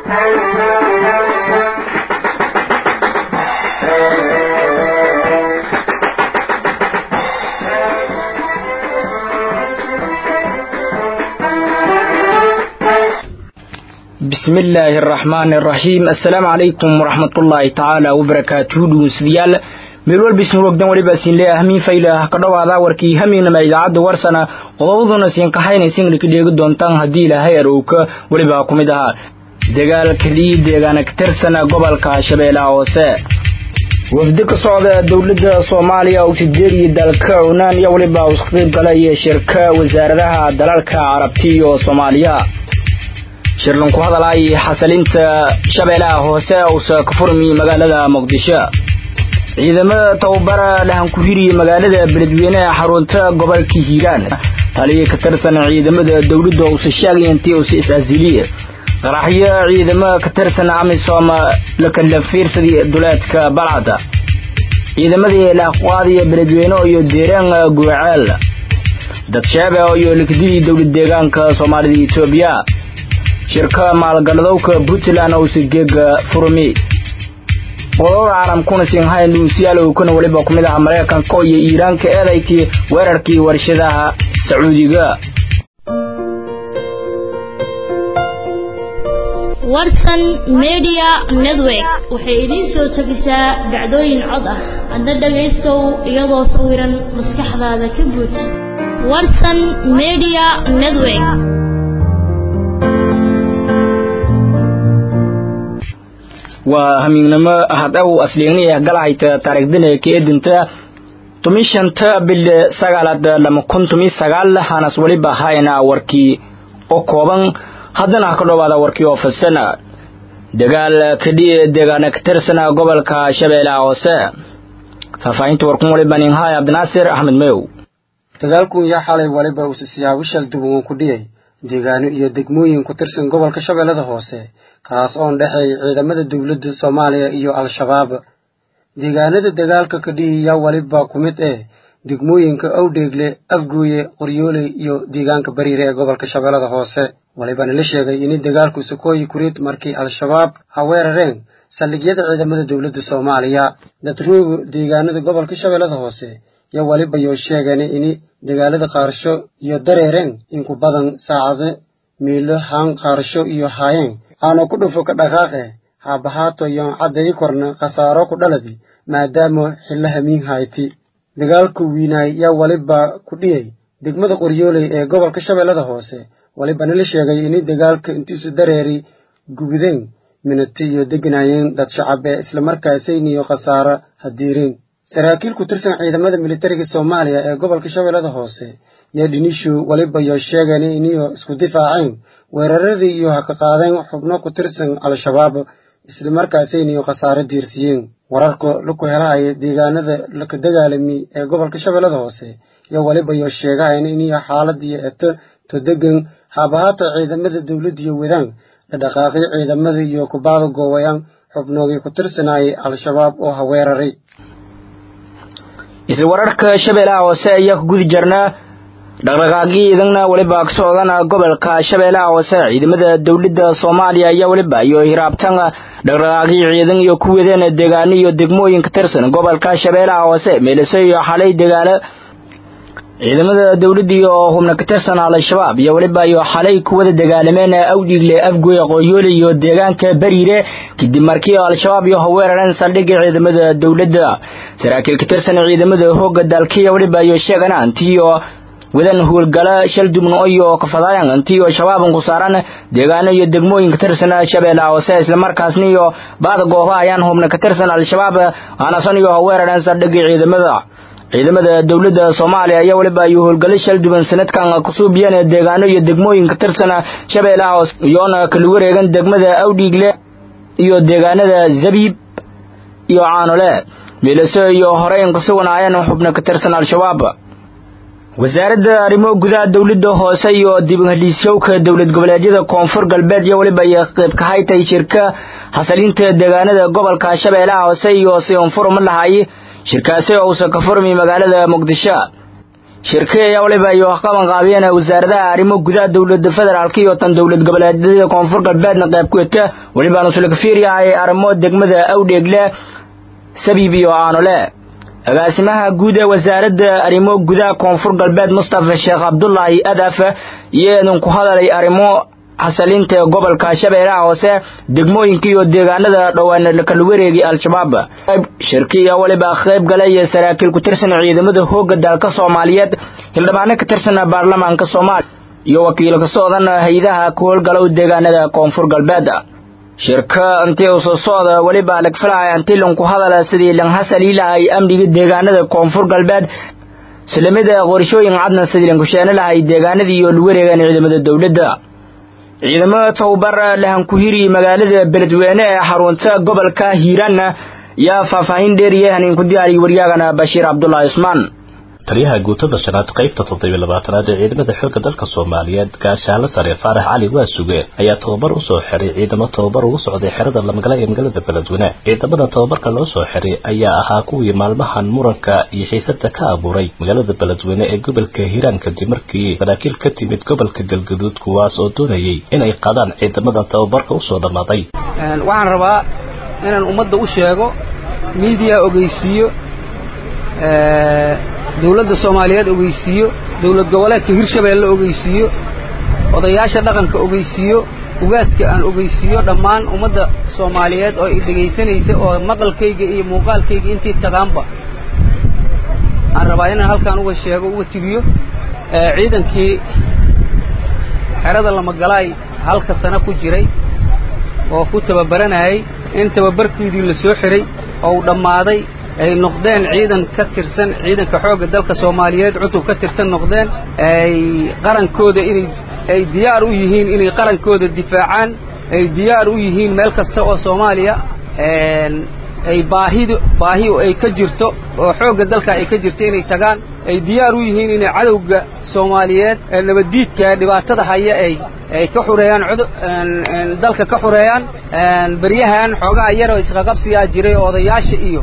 بسم الله الرحمن الرحيم السلام عليكم ورحمة الله تعالى وبركاته dhugunsadayaal meel walba isin wogdan waliba siin leeyahay hamiin faylah ka dhawaada warkii hamiinama idaacadda warsana qodobaduna siin kaxaynaysin ka dheegi doontaan haddii ilaahay arowka weliba ku mid ahaa dagaalka lii deegaana ka tirsana gobolka shabeellaha hoose wafdi ka socda dowladda soomaaliya oo sideediyo dalka cunaan iyo weliba isku qayb galaya shirka wasaaradaha dalalka carabti iyo soomaaliya shirlan ku hadalay xasalinta shabeellaha hoose uusa ka furmi magaalada muqdisho ciidamada tababara dhahan ku hiriya magaalada beledweyne ee xarunta gobolka hiiraan taliya ka tirsan ciidamada dowladda uusa sheegay intii uusa is-asiliye qaraxyo ciidamada ka tirsan amisom la kala fiirsaday duleedka balcada ciidamadii laaqwaadiya beledweyne iyo deeraan guuceel dadsheebe iyo likdidii dowlad deegaanka soomaalida etoobiya shirka maalgaladowka puntland uusa geega furmi qodobada caalamkuna sinhayn luusiyaalowkana weliba ku mid aha maraykanka iyo iiraanka eedaykii weerarkii warshadaha sacuudiga warsan media network waxay idiin soo tegisaa dhacdooyin cod ah adna dhagaystow iyadoo sawiran maskaxdaada ka buuj warsan media network waa hamiignimo hadaw asliigni ah galahayta taariikhdina ka edinta tumi shanta bil sagaalaad lama kun tumi sagaal hanas weliba hayna warkii oo kooban haddana ha ka dhowaada warkii oo fasana dagaal kadhiye deegaana ka tirsana gobolka shabeellaha hoose faahfaahinta warkun waliba ninhaay cabdinaasir axmed meow dagaalkun yaa xalay waliba uusa siyaabishal duwan ku dhiyay deegaano iyo degmooyin ku tirsan gobolka shabeellada hoose kaas oon dhexeey ciidamada dowladda soomaaliya iyo al-shabaab deegaanada dagaalka kadhihi yaa waliba ku mid eh degmooyinka awdheegle afgooye qoryooley iyo deegaanka bariire ee gobolka shabeellada hoose walibana la sheegay in dagaalku sokooyi kuriid markii al-shabaab ha weerareen saldhigyada ciidamada dowladda soomaaliya dadrooga deegaanada gobolka shabeellada hoose yo waliba yoo sheegeen in dagaalada qaarsho iyo dareereen inku badan saacado miilo haan qaarsho iyo haayeen aana ku dhufo ka dhaqaaqe haabahaato yoon caddayi korna khasaaro ku dhaladi maadaama xilla hamiin hayti dagaalku wiinaay yaa waliba ku dhiyey degmada qoryooley ee gobolka shabeellada hoose walibana la sheegay in dagaalka intiisu dareeri gubideen minati iyo deganaayeen dad shacabe islamarkaasayniyo khasaaro hadiireen saraakiil ku tirsan ciidamada militariga soomaaliya ee gobolka shabeellada hoose yaa dhinishu waliba yoo sheegeen iniyo isku difaaceen weeraradii iyo ha ka qaadeen xubno ku tirsan al-shabaab islamarkaasayniyo khasaaro diirsiyeen wararka laku helahaya deegaanada laka dagaalami ee gobolka shabeellada hoose yo waliba yoo sheegahayn iniyo xaaladiyo eto to degan haabahaato ciidamada dowladdiyo wadaan dhadhaqaaqyo ciidamada iyo kubaada goowayaan xubnoogii ku tirsanaayay al-shabaab oo ha weeraray isla wararka shabeellaha hoose ayaa ku gudi jirnaa dhaqdhaqaaqii idagna weliba ka socdana gobolka shabeellaha hoose ciidamada dowladda soomaaliya ayaa weliba iyo hiraabtan dhaqdhaqaaqii ciidan iyo ku wadeen deegaano iyo degmooyin ka tirsan gobolka shabeellaha hoose meeliso iyo xalay degaano ciidamada dowladda iyo hubna ka tirsan al-shabaab iyo weliba iyo xalay kuwada dagaalameen awdhiigle afgoy qoyoole iyo deegaanka bariire kadib markii al-shabaab iyo haweerareen saldhigga ciidamada dowladda saraakiil ka tirsan ciidamada hooga dalkiiyo weliba iyo sheegan antiyo wadan howlgala shal dubno iyo kafadaayan antiyo shabaaban ku saaran deegaano iyo degmooyin ka tirsan shabeellaha hoose islamarkaasna iyo baada gooba ayaan hubna ka tirsan al-shabaab aanasan iyo haweerareen saldhigga ciidamada ciidamada dowladda soomaaliya ayaa weliba iyo howlgallo shal duban sanadkan kusoo biyeen deegaano iyo degmooyin ka tirsan shabeellaha hoose iyoona kala wareegan degmada awdhiigle iyo deegaanada zabiib iyo caanole miilaso iyo horeyn ku suganaayeen xubno ka tirsan al-shabaab wasaaradda arrimo gudaha dowladda hoose iyo dib uheliisyowka dowlad goboleedyada koonfur galbeed iyo weliba iyo qayb ka haytay shirka xasalinta deegaanada gobolka shabeellaha hoose iyo siunfurma lahay shirkaasi oo uusan ka furmi magaalada muqdisho shirki ayaa waliba iyo qaban qaabiyeen wasaaradaha arrimo gudaha dowladda federaalk iyo tan dowlad goboleedyada koonfur galbeedna qayb ku eta welibaanu sulkafiiryahay arrimo degmada awdheegle sabiib iyo aanole agaasimaha guud ee wasaaradda arrimo gudaha koonfur galbeed mustafa sheekh cabdulaahi adaf iyo idin ku hadalay arrimo xasalinta gobolka shabeellaha hoose degmooyinka iyo deegaanada dhowaan kala wareegay al-shabaab shirkiya waliba qayb galay saraakiil ku tirsan ciidamada hooga dalka soomaaliyeed hildhibaano ka tirsan baarlamaanka soomaaliya iyo wakiil ka socdan hay-adaha ku howlgalow deegaanada koonfur galbeed shirka intii uu soo socda weliba lagfalahay antilan ku hadala sidii lanhasaliilahay amniga deegaanada koonfur galbeed islamida qorshooyin cadna sidii lankusheena lahay deegaanadii iyo lawareegan ciidamada dowladda ciidamada tababar lahankuhiri magaalada beledweyne ee xarunta gobolka hiiraanna yaa faahfaahin dheeriya haniinku diyaariya waryaagana bashiir cabdulaahi cusmaan taliyaha guutada shanaad qaybta toddobiyo labaatanaad ee ciidamada xoogga dalka soomaaliyeed gaashaalo sare faarax cali waasuge ayaa tababar usoo xiray ciidamo tababar ugu socday xerada lamagala ee magaalada beledweyne ciidamada tababarka loo soo xiray ayaa ahaa kuwii maalmahan muranka iyo xiisada ka abuuray magaalada beledweyne ee gobolka hiiraan kadib markii saraakiil ka timid gobolka galgaduud kuwaas oo doonayay inay qaadaan ciidamada tababarka usoo dhammaaday waxaan rabaa inaan ummadda u sheego miidiya ogeysiiyo dawladda soomaaliyeed ogeysiiyo dawlad goboleedka hirshabeelle ogeysiiyo odayaasha dhaqanka ogeysiiyo ugaaska aan ogeysiiyo dhammaan ummadda soomaaliyeed oo i dhegaysanaysa oo maqalkayga iyo muuqaalkayga intii taqaanba waxaan rabaa inaan halkaan uga sheego uga tibiyo ciidankii xerada lamagalaay halka sano ku jiray oo ku tababaranayay in tababarkoodii la soo xiray oo u dhammaaday ay noqdeen ciidan ka tirsan ciidanka xoogga dalka soomaaliyeed cutub ka tirsan noqdeen ay qarankooda inay ay diyaar u yihiin inay qarankooda difaacaan ay diyaar u yihiin meel kasta oo soomaaliya ay baahidu baahi ay ka jirto oo xoogga dalka ay ka jirto inay tagaan ay diyaar u yihiin inay cadowga soomaaliyeed ee nabaddiidka dhibaatada haya ay ay ka xureeyaan dalka ka xureeyaan beryahan xoogaha yar oo isqaqabsiyaa jiray oo odayaasha iyo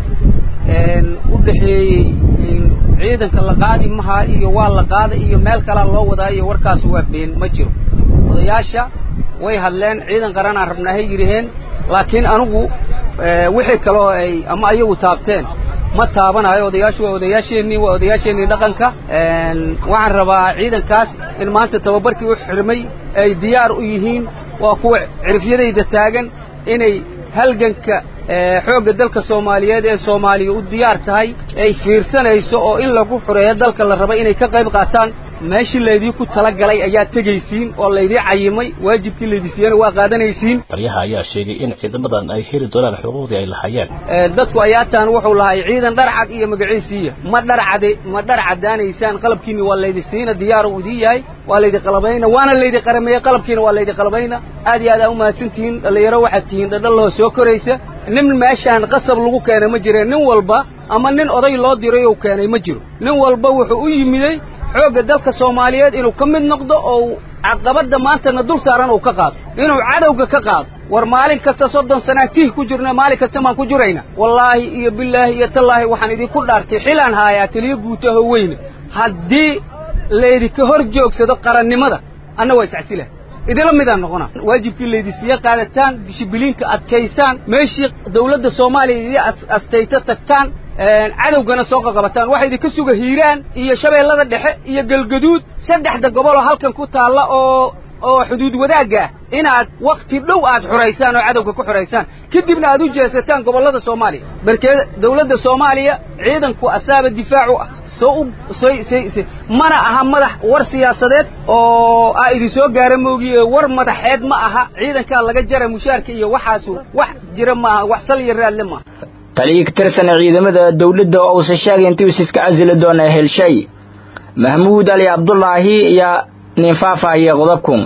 u dhexeeyey ciidanka la qaadi maha iyo waa la qaada iyo meel kalaa loo wadaa iyo warkaas waa been ma jiro odayaasha way hadleen ciidan qaranaan rabnaahay yidhaheen laakiin anigu wixii kaloo ay ama ayagu taabteen ma taabanayo odayaashu waa odayaasheennii waa odayaasheennii dhaqanka waxaan rabaa ciidankaas in maanta tababarkii u xirmay ay diyaar u yihiin waa kuwa cirifyadayda taagan inay halganka xoogga dalka soomaaliyeed ee soomaaliya u diyaar tahay ay fiirsanayso oo in lagu xureeyo dalka la raba inay ka qayb qaataan meeshii laydii ku talagalay ayaa tegaysiin oo laydii cayimay waajibkii laydii siiyana waa qaadanaysiin taliyaha ayaa sheegay in ciidamadan ay heli doonaan xuquuqdii ay lahayeen dadku ayaataan wuxuu lahay ciidan dharcad iyo magaciisiiya ma dharcade ma dhar cadaanaysaan qalabkiina waa laydi siina diyaar uu idin yahay waa laydi qalabayna waana laydi qarameeye qalabkiina waa laydi qalabayna aad iyo aad aa umahadsan tihiin dhallinyaro waxaad tihiin dhadhalahoo soo koraysa nin meeshaan qasab lagu keenay ma jireen nin walba ama nin oday loo diray ou keenay ma jiro nin walba wuxuu u yimiday xoogga dalka soomaaliyeed inuu ka mid noqdo oo caqabadda maantana dul saaran uu ka qaado inuu cadowga ka qaado war maalin kasta soddon sanaa tih ku jirna maalin kasta maan ku jirayna wallaahi iyo bilaahi iyo tallaahi waxaan idinku dhaartay xilaan haayaa taliyo guutaho weyne haddii laydinka hor joogsado qarannimada anna waa iscasilah idila midaan noqona waajibkii laydisiiye qaadataan dishibiliinka adkaysaan meeshii dawladda soomaaliya idii astayta tagtaan cadowgana soo qaqabataan waxaa idinka suga hiiraan iyo shabeellada dhexe iyo galgaduud saddexda gobol oo halkan ku taalla oo oo xuduud wadaagga ah inaad wakhti dhow aad xuraysaan oo cadowga ku xuraysaan kadibna aad u jeesataan gobollada soomaaliya barkee dawladda soomaaliya ciidanku asaaba difaac u ah soo u say say say mana aha madax war siyaasadeed oo aa idin soo gaara moogiye war madaxeed ma aha ciidankaa laga jara mushaarka iyo waxaasu wax jira maaha wax sal iyo raadle maaha taliya ka tirsan ciidamada dawladda oo uusan sheegay intii us iska casili doona helshay mahmuud ali cabdulaahi ayaa nin faahfaahiya qodobkun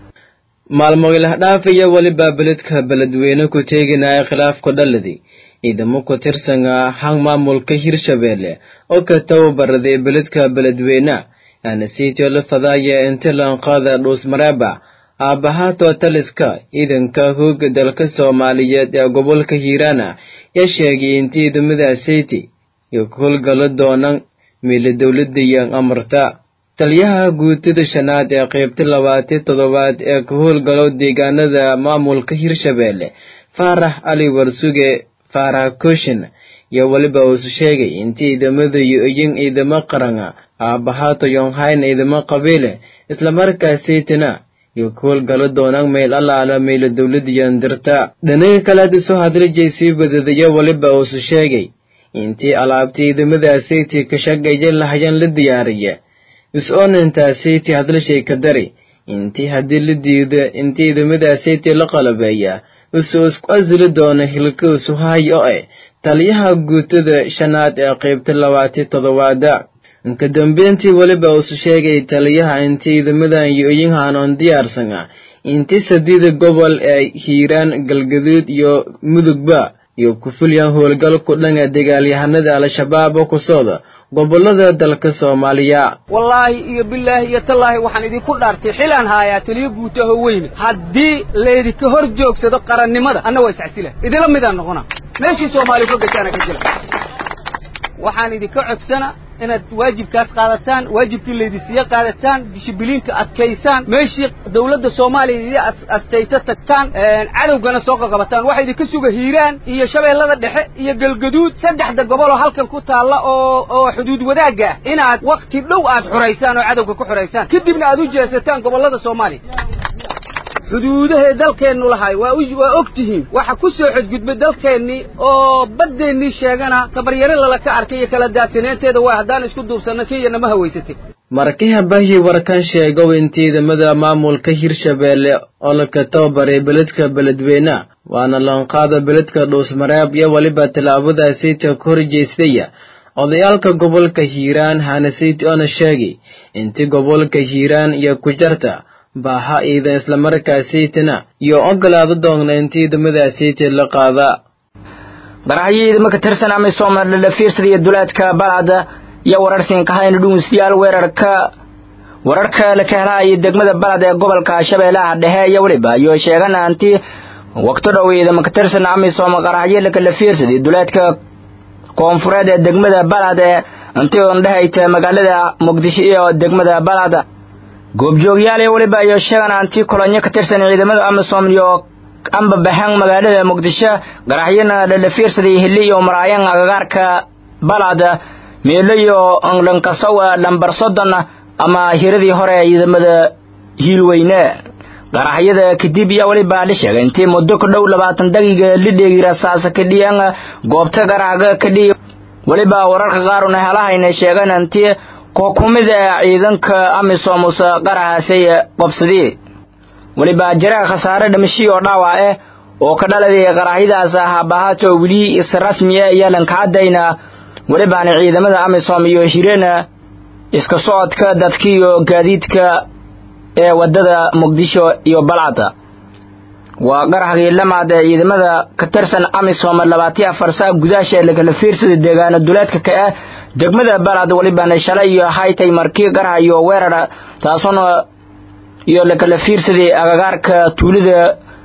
maalmogilahdhaafaya weliba beledka beledweyne ku teeginaya khilaafku dhaladi ciidamo ku tirsana hang maamulka hirshabeelle oo ka tababaraday beledka beledweyne aana siitio la fadaaya intilanqaada dhuusmareeba aabbahaatoo taliska ciidanka hooga dalka soomaaliyeed ee gobolka hiiraana yaa sheegay in ciidamada seyti iyo ku howlgalo doonaan miila dowladayaan amarta taliyaha guutada shanaad ee qaybta labaatan toddobaad ee ka howlgalo deegaanada maamulka hirshabeelle faarax cali warsuge faarax kooshin iyo weliba uusu sheegay intii ciidamada yo-oyin ciidamo qarana aabahaato yonhayn ciidamo qabiile islamarkaasaytana iyo ka howlgalo doonaan meel allaala meela dowladayan dirta dhinaga kalead isoo hadlijay sii badadayo weliba uusu sheegay intii alaabta ciidamadaasaytii ka shaqeeya lahayan la diyaariya is-oonintaasaytii hadlashay ka dari intii haddii la diido intii ciidamadaasaytii la qalabeeya usuu isku asili doono hilka isu hayo eh taliyaha guutada shanaad ee qaybta labaatan toddobaada inka dambeyntii weliba uusu sheegay taliyaha intii ciidamadan yo-oyin haanoon diyaarsana intii sadiida gobol ee hiiraan galgaduud iyo mudugba iyo ku fulyan howlgal ku dhan ee dagaalyahanada al-shabaab oo ku socda gobolada dalka soomaaliya wallaahi iyo bilaahi iyo tallaahi waxaan idinku dhaartay xilaan haayaa taliyo guutaho weyne haddii laydinka hor joogsado qarannimada anna waa iscasila idila midaan noqona meeshii soomaali ka gashaana ka jila waxaan idinka codsana inaad waajibkaas qaadataan waajibkii laydisiiye qaadataan dishibiliinka adkaysaan meeshii dawladda soomaaliya idii astayta tagtaan cadowgana soo qaqabataan waxa idinka suga hiiraan iyo shabeellada dhexe iyo galgaduud saddexda gobol oo halkan ku taalla oo oo xuduud wadaagga ah inaad wakti dhow aad xuraysaan oo cadowga ku xuraysaan kadibna aad u jeesataan gobollada soomaaliya xuduudahee dalkeennu lahay waa waa og tihiin waxa ku soo xodgudbay dalkeennii oo baddeennii sheegana tabaryare lala ka arkay iyo kala daadsaneynteeda waa haddaan isku duubsanno kenyana ma hawaysatay markiha bahyi warkan sheegow in ciidamada maamulka hirshabeelle oo laka tababaray beledka beledweyne waana loonqaada beledka dhuusmareeb iyo weliba tallaabadaasayta ka horjeystaya odayaalka gobolka hiiraan hanasayt oona sheegay intii gobolka hiiraan iyo ku jarta baaha ciidan islamarkaasaytana iyo ogolaado doonna in ciidamadaasayta la qaada qaraxyo ciidamo ka tirsan amisom la fiirsadayo duleedka balcad iyo wararsiinka hayna dhuunsiyaal weerarka wararka la ka helaayo degmada balcad ee gobolka shabeellaha dhexe iyo weliba iyo sheegana anti waqti dhow ciidamo ka tirsan amisom qaraxyo lakala fiirsaday duleedka koonfureed ee degmada balcad ee intii oon dhehayta magaalada muqdisho iyo degmada balcad goobjoogyaal iyo weliba iyo sheegan anti kolonyo ka tirsan ciidamada amisom iyo amba baxan magaalada muqdisho qaraxyana lala fiirsaday hili iyo maraayan agagaarka balcad meelo iyo dhankasow lambar soddon ama hiradii hore ciidamada hiilweyne qaraxyada kadib iyo weliba la sheegay intii muddo ku dhow labaatan daqiiqa la dheegi rasaasa ka dhiyan goobta qaraxga ka dhiy weliba wararka qaar una helahayna sheegan intii kookumida ciidanka amisom usa qaraxaasay qabsadii weliba jaraa khasaare dhimashii oo dhaawac ah oo ka dhaladay qaraxyadaas ah bahaato weli is rasmiya iyo lankacadayna welibaana ciidamada amisom iyo hireena iska socodka dadka iyo gaadiidka ee wadada muqdisho iyo balcada waa qaraxgii lamaad ee ciidamada ka tirsan amisom labaatiyo afar saa gudaasha lakala fiirsada deegaano duleedka ka ah degmada balcad welibana shalay iyo haytay markii qarax iyo weerar taasuna iyo lakala fiirsaday agagaarka tuulida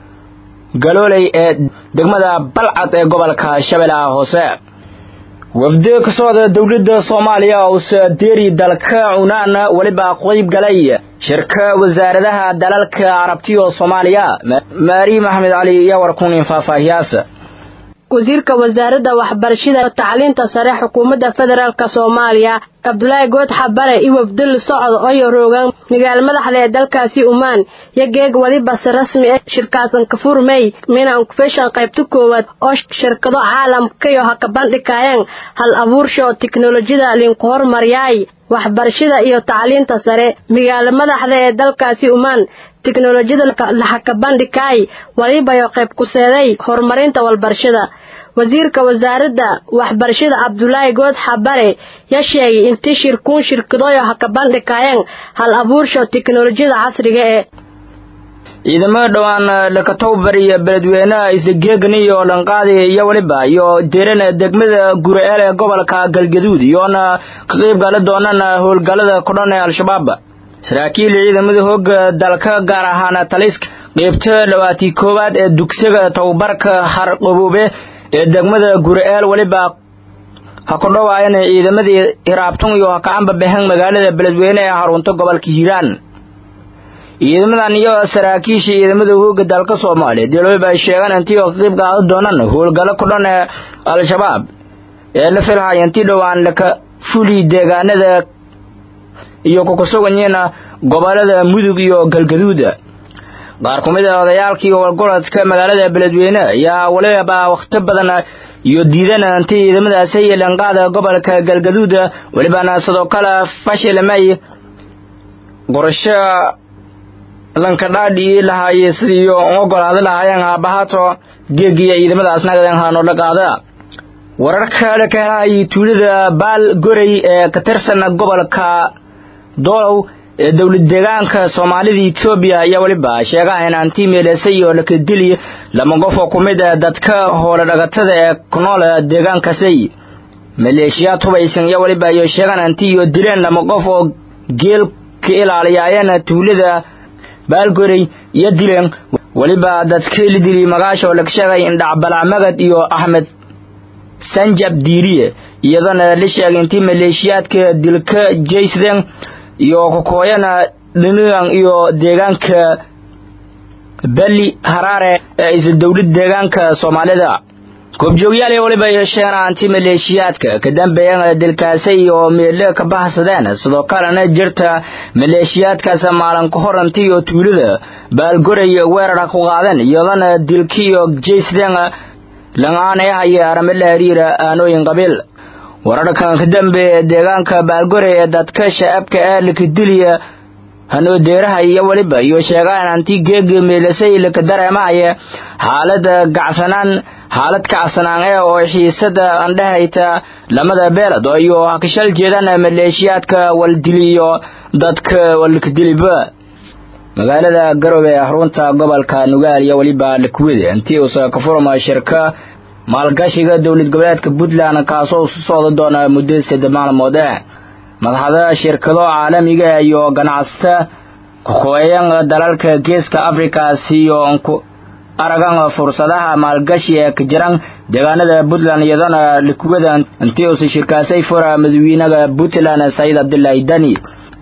galooley ee degmada balcad ee gobolka shabeellaha hoose wafdi ka socda dowladda soomaaliya uuse deeri dalka cunaan weliba qayb galay shirka wasaaradaha dalalka carabtiyo soomaaliya maari maxamed cali iyo warkunin faahfaahiyaas wasiirka wasaaradda waxbarashada tacliinta sare xukuumadda federaalk soomaaliya cabdulaahi good xabare iyo wafdil socod oyo roogan magaala madaxda ee dalkaasi umaan iyo geeg weliba si rasmi ah shirkaasan kafur may mina onkufeshan qaybta koowaad oo shirkado caalamkayo ha ka bandhigayaan hal abuursha oo tiknolojiyada linku hormaryaay waxbarashada iyo tacliinta sare magaala madaxda ee dalkaasi umaan tiknolojiyada laha ka bandhigay walibayo qayb kuseeday horumarinta walbarashada wasiirka wasaaradda waxbarashada cabdulaahi good xabare ya sheegay intii shirkuun shirkadooyo ha ka bandhigayeen hal abuursha tiknolojiyada casriga ee ciidamada dhowaan lakatowbar iyo beledweynaha isageegan iyo dhanqaadi iyo weliba iyo deerana degmada gura-eel ee gobolka galgaduud iyoona ka qayb gaala doonaan howlgallada kudhan ee al-shabaab saraakiil ciidamada hooga dalka gaar ahaan taliska qeybta dhawaatii koowaad ee dugsiga tababarka harqaboobe ee degmada gura-eel weliba ha ku dhawaayana ciidamadii hiraabtun iyo ha kacanba baxeen magaalada beledweyne ee xarunta gobolka hiiraan ciidamadan iyo saraakiisha ciidamada hooga dalka soomaaliyeed weliba ay sheegaan intii oo ka qayb qaadan doonaan howlgallo ku dhan ee al-shabaab ee la filhaya intii dhowaan laka fuli deegaanada iyo kukusuganyiina gobolada mudug iyo galgaduuda qaar ku mid a odayaalkii howlgoladka magaalada beledweyne ayaa waliba wakhti badan iyo diidana intii ciidamadaasi yeelanqaada gobolka galgaduuda welibana sidoo kale fashilmay qorasho lankadhaadhii lahaayey sidii ogolaada lahaayeen haabahaato geegiyo ciidamadaas nagaden haanoola qaada wararka la ka helahayay tuulada baal gorey ee ka tirsan gobolka doolow ee dowlad deegaanka soomaalida etoobiya ayaa weliba sheegaha in anti meelesay oo lakadili lama qof oo ku mid a dadka hoole dhagatada ee ku nool deegaankasay maleeshiyaad hubaysan iyo weliba iyo sheegaan anti iyo dileen lama qof oo geel ka ilaaliyaayeen tuulada baalgorey iyo dileen weliba dadkii la dili magaasha oo laga sheegay indhacbalaa magad iyo axmed sanjab diiriye iyadana la sheegay intii maleeshiyaadka dilka jaysden iyo kokooyana dhinigan iyo deegaanka beli haraare ee isla dowlad deegaanka soomaalida goobjoogyaal iyo weliba yeesheen anti maleeshiyaadka ka dambeeyan dilkaasay oo meele ka bahsadeen sidoo kalena jirta maleeshiyaadkaas maalin ka hor intii oo tuulada baalgoray weerara ku qaadeen iyadana dilkiiyo jaysden langaanay haya arame la xiriira aanooyin qabiil wararkan ka dambeeya deegaanka baalgorey ee dadka shacabka ee lakadiliya hanoodeeraha iyo weliba iyo sheegaan anti geega meelasay laka dareemahaya xaalada gacsanaan xaalad kacsanaan ee oo xiisada andhehayta lamada beelad iyo kashal jeedaan maleeshiyaadka waldili iyo dadka walkadiliba magaalada garowe ee xarunta gobolka nugaal iyo weliba lakwede intii uusa ka furma shirka maalgashiga dowlad goboleedka puntland kaasoo isu socda doona muddo saddex maalmood eh madaxda shirkado caalamiga iyo ganacsata kakooyan dalalka geeska afrikaasi iyo nku aragan fursadaha maalgashi ee ka jiran deegaanada puntland iyadana likwada intii uusa shirkaasay fura madaxweynaha puntland sayid cabdilaahi dani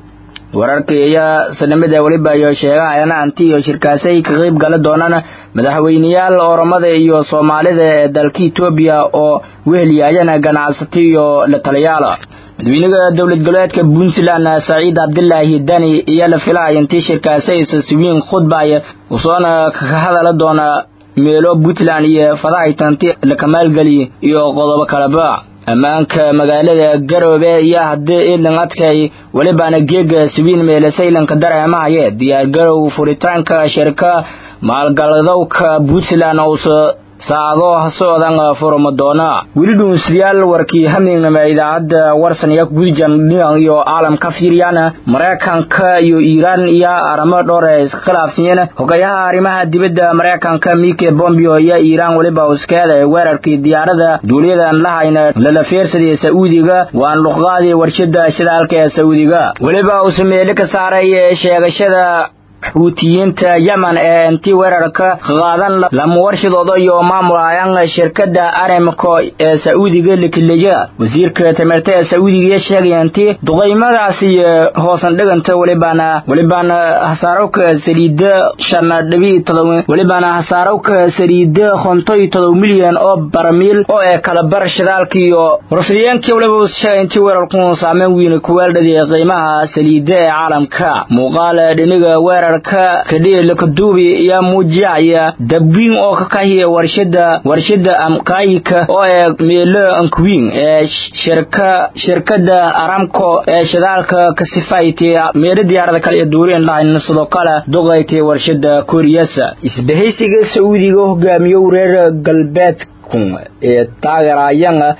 wararka iyo sanamida weliba iyo sheegahayana anti iyo shirkaasay ka qayb gala doonaan madaxweyneyaal oromada iyo soomaalida ee dalka etoobiya oo wehelyaayana ganacsato iyo la taliyaala madaxweynaha dowlad goboleedka puntland saciid cabdilaahi dani iyo la filahaya intii shirkaasay sasiwiin khudbaya usoona kaga hadala doona meelo puntland iyo fadahaytanti la kamaalgeliy iyo qodobo kaleba ammaanka magaalada garoobe iyo haddii iidan adkay welibana geega siwiin meelasaylanka dareemahaye diyaargarow furitaanka shirka maalgaladowka puntland uusa saacado socdan furma doona weli dhuunsiyaal warkii hamignama idaacadda warsan iyo gudjan dhinan iyo caalamka fiiriyana maraykanka iyo iiraan iyo aramo dhowr ee iskhilaafsanyeen hogayaha arrimaha dibadda maraykanka mike bombeo iyo iiraan weliba uskeeda weerarkii diyaarada duuliyadan lahayna lala feersadaya sacuudiga waan luqdaadii warshada shidaalka ee sacuudiga weliba uu sameeli ka saaray sheegashada xuutiyiinta yemen ee intii weerarka qaadan lama warshadooda iyo maamulayan shirkada aramco ee sacuudiga likiliya wasiirka tamirta ee sacuudiga sheegaya intii duqaymadaasi hoosan dhiganta welibana welibana hasaarowka saliida shan dhibi todoba welibana hasaarowka saliida kontoy todoba milyan oo baramiil oo ee kala bar shidaalka iyo warfidiyeenkii weliba sheegay intii weerarku saameyn weyn ku weeldhadiyay qiimaha saliida ee caalamka muuqaal dhiniga weerar kadhiilakaduubi iyo muujiyaya dabwiin oo ka kahiya warshada warshada amkaayika oo ee meelo ankuwiin ee shirka shirkada aramco ee shidaalka ka sifayti meelo diyaarada kale iyo duuriyeen lahayn sidoo kale duqaytay warshada koriyasa isbahaysiga sacuudiga hogaamiyo reer galbeedku ee taageerayana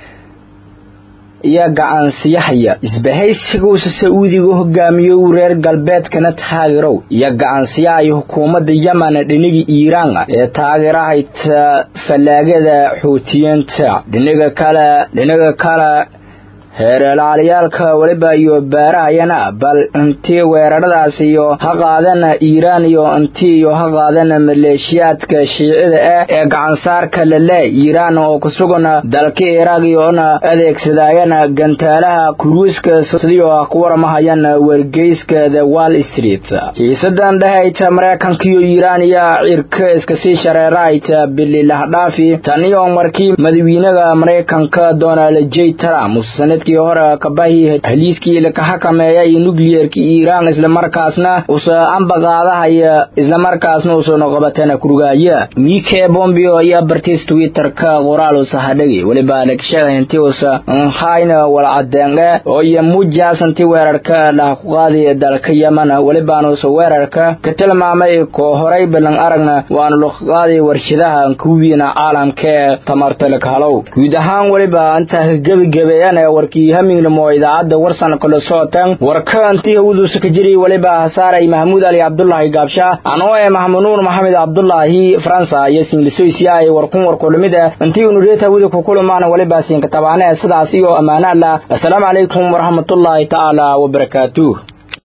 iyo gacansiyahaya isbahaysigausa sacuudiga hogaamiyo reer galbeedkana taageerow iyo gacansiyahay xukuumadda yemen dhiniga iiraan ee taageerahayta fallaagada xuutiyiinta dhiniga kale dhiniga kale heerelaalayaalka weliba iyo baarahayana bal intii weeraradaas iyo ha qaadana iiraan iyo intii iyo ha qaadana maleeshiyaadka shiicida ah ee gacansaarka lale iiraan oo ku sugan dalka iraaq iyoona adeegsadaayana gantaalaha kuruiska sidii oo ku waramahayaan wargeyska the wall street xiisadan dhehayta maraykanka iyo iiraan iyo cirka iska sii shareerahayta bili lahdhaafi tan iyo markii madawiinaha maraykanka donald j trump sanadkii hore kabahi haliiskii laka xakameeya iyo nucleerka iiraan islamarkaasna usa ambaqaadahaya islamarkaasna usoo qabatana kurugaya mike bombio iyo bartis twitterka qoraal usa hadhagi weliba dhagshadainti usa nhayna walcadeenge oo iyo mujaasanti weerarka dhah ku qaadi dalka yemen welibaan usa weerarka ka tilmaamay koo horay balan aragna waanu luqaadi warshadaha kuwiina caalamka ee tamarta lakahalow guud ahaan weliba inta gebigebeeyana warkii hamingnamo idaacadda warsan kala socotan warka intii hawduusa ka jiri weliba hasaaray mahmuud ali cabdulaahi gaabsha anoo ee mahmunuur maxamed cabdulaahi faransa iyo singlisoysiya ay warkun warkulamid ah intii unureeta hawda ku kulumaana weliba siinka tabaane sidaas iyo ammaanaadla assalaamu calaykum waraxmatullaahi tacaala wabarakaatuh